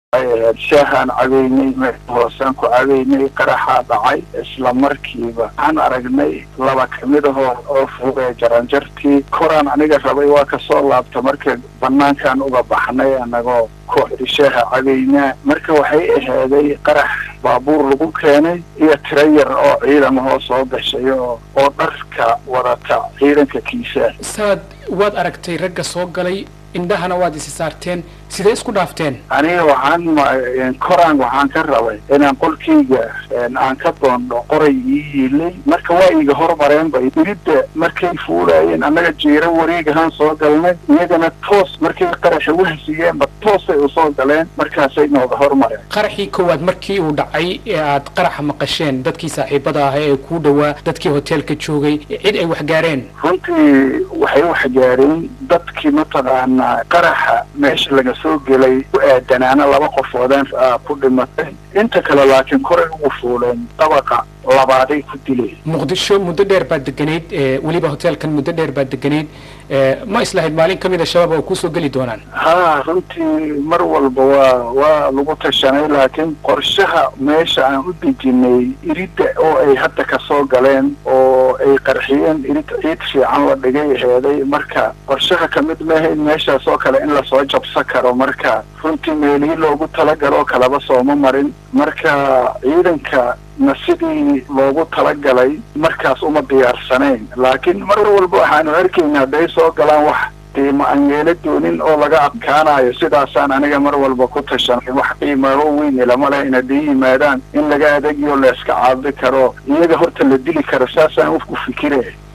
shaahaan cabeynay meel hoosaan ku cabeynay qaraxaa dhacay isla markiiba waxaan aragnay laba kamid ahoo oo fuuqee jaranjartii koraan aniga rabay waa kasoo laabta marka banaankaan uga baxnay anagoo kooxdi shaaha cabeynaa marka waxay ahaaday qarax baabuur lagu keenay iyo tiro yar oo ciidamahoo soo gashay oo oo dharka wadata ciidanka kiisaa saad waad aragtay ragga soo galay indhahana waad isi saarteen sidee isku dhaafteen aniga waxaan koraan waxaan ka rabay inaan qolkayga aan ka doondho qoray ii yiilay marka waa iga hormareen bay iridda markay fuulaayeen annaga jiiro wareegahaan soo galnay iyagana toos markay qaraxa wahsigeenba toosay usoo galeen markaasay nooga hormareen qaraxii koowaad markii uu dhacay ee aad qaraxa maqasheen dadkii saaxiibada ah ee kuu dhowaa dadkii hoteelka joogay cid ay wax gaareen runtii waxay wax gaareen dadkii mataqaanaa qaraxa meesha laga soo gelay ku aadanaana laba qofoodeen ku dhimatay inta kale laakiin koray ugu fuuleen dabaqa labaaday ku dileen muqdisho muddo dheer baad deganayd weliba hoteelkan muddo dheer baad deganayd ma islahayd maalin ka mid a shabaab oo kuusoo geli doonaan ha runtii mar walba waa waa lagu tashanay laakiin qorshaha meesha aan u dejinay iridda oo ay hadda kasoo galeen oo ay qarxiyeen irid ciid fiican la dhigay heeday marka qorshaha kamid maahayn meeshaas oo kale in lasoo jabsan karo marka runtii meelihii loogu talagaloo kalaba sooma marin marka ciidanka na sidii loogu talagalay markaas uma diyaarsanayn laakiin mar walba waxaanu arkayna hadday soo galaan wax qiimo aan yeela doonin oo laga adkaanayo sidaasaan aniga mar walba ku tashanay wax qiimaaho weyn ilama leh in hadday yimaadaan in laga adegiyo la iska caabi karo iyaga horta la dili karo saasaan ufku fikire